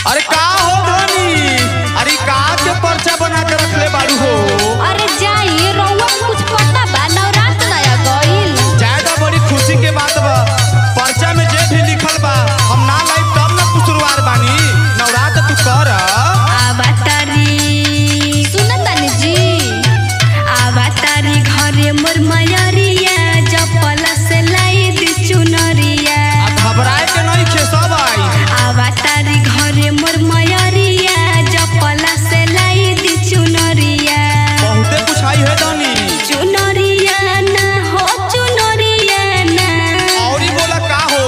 अरे का हो धनी अरे का के पर्चा बना के रखले बाड़ू हो अरे जाई रउआ के कुछ पता बा नवरात्र नया गइल ज्यादा बड़ी खुशी के बात बा पर्चा में जे भी लिखल बा हम ना लाइब तब ना कुसुरवार बानी नवरात्र तू कर आवातारी सुनतानी जी आवातारी घरे मोर मयरिया जपल से लाई दी चुनरिया आ घबराए के नहीं खे सब आई आवातारी घरे मोर मयरिया जपल से लाई दी चुनरिया बहुते कुछ आई है धनी चुनरिया ना हो चुनरिया ना औरी बोला का हो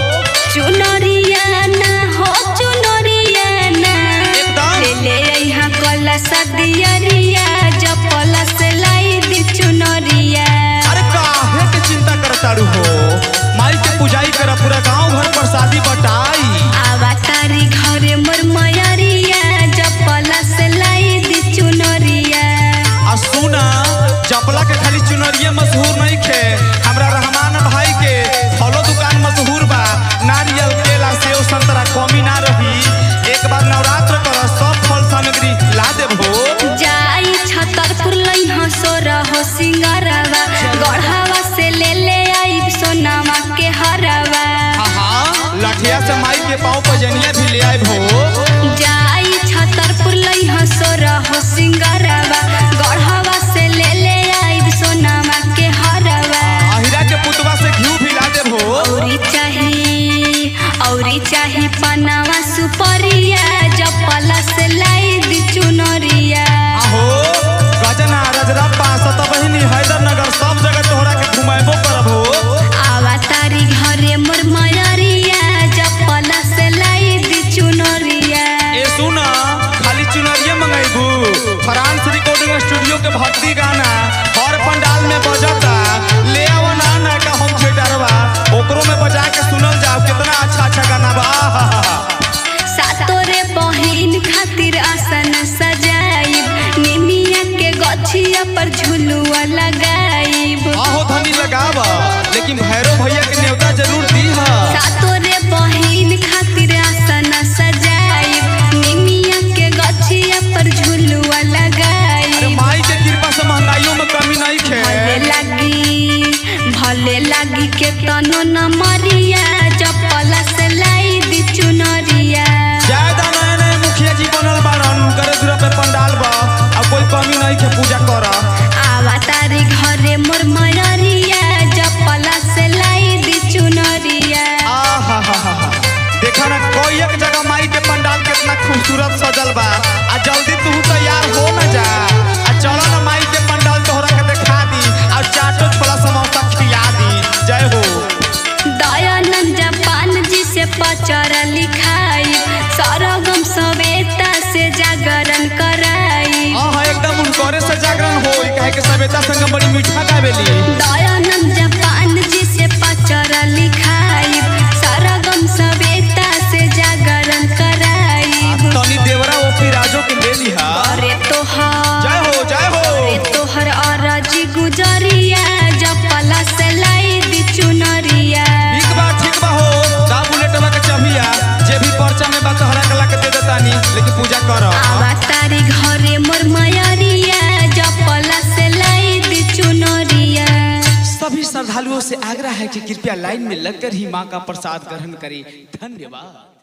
चुनरिया ना हो चुनरिया ना एकदम। ले ले यहाँ कलश दियरिया जपल से लाई दी चुनरिया अरे काहे के चिंता करताड़ू हो माई के पूजाई कर पूरा गांव भर प्रसादी बटाई आवातारी घरे मोर मयरिया जपल से लाई दी चुनरिया आ सुना जपला के खाली चुनरिए मशहूर नहीं खे हमरा रहमान भाई के फलो दुकान मशहूर बा नारियल केला सेव संतरा कमी ना रही एक बार नवरात्र कर सब फल सामग्री ला देबो जाई छतरपुर लई हंसो रहो सिंगारवा गढ़ावा से ले ले आई सोनामा के हरवा हाँ लठिया से माई के पाँव पजनिया भी ले आए भो जाई छतरपुर लई हंसो रहो सिंगारवा गढ़ावा से ले ले आई सोनामा के हरवा अहिरा के पुतवा से घी भी ला देबो औरी चाही औरी चाही पनावा सुपरिया जपल से लाई दी चुनरिया आहो गजना रजरप्पा सतबहिनी हैदरनगर सब जगह तोहरा के घुमाएबो करबो आवा तारी घरे मोर मयरिया जपल से लाई दी चुनरिया ए सुना खाली चुनरिए मंगाइबू फ्रांस रिकॉर्डिंग स्टूडियो के भक्ति गाना हर पंडाल में बजता ले आओ ना ना का होम थिएटरवा ओकरो में बजा के सुनल जाओ कितना अच्छा अच्छा गाना बा सातोरे बहिन खातिर आसन सजाइब निमिया के गछिया पर झुलुआ लगाइब आहो धनी लगावा लेकिन भैरव भैया के न्योता जरूर दी हा सातोरे बहिन खातिर आसन सजाइब निमिया के गछिया पर झुलुआ अरे लगाइब माई के कृपा से महंगाइयों में कमी नहीं खे भले लागी भले लागी के तनो न मरिया जपल से लाई दी चुनरिया ज्यादा नए नए मुखिया जी बनल बाड़न करे दूरा पे पंडाल बा अब कोई कमी नहीं खे पूजा करा आवा तारी घरे मोर मयरिया जपल से लाई दी चुनरिया आहाहाहा। देखा ना कोई एक जगह माई के पंडाल कितना खूबसूरत सजल बा आ जल्दी तू तैयार हो ना जा आ चलो ना माई के पंडाल तोहरा के दिखा दी और चाटो छोला समोसा खिला दी जय हो दयानंद जापान जी से पचर लिखाई सरगम सवेता से जागरण कराई हाँ एकदम उनकोरे से जागरण हो कहे के सवेता संग बड़ी मीठा गावेली दयानंद जापान जी से पचर लिखाई सरगम सवेता से जागरण कराई तनी देवरा ओ फिराजो के ले लिहा अरे तोहर जय हो जय हो अरे तोहर अरजी गुजरिया जपल से लाई दी चुनरिया ठीक बा ठीक बा हो दा बुलेटवा के चबिया जे भी पर्चा में बा तोहरा के ला के दे देतानी लेकिन पूजा कर आवा तारी घरे मोर मयरिया जपल से लाई दी चुनरिया सभी श्रद्धालुओं से आग्रह है कि कृपया लाइन में लगकर ही मां का प्रसाद ग्रहण करें धन्यवाद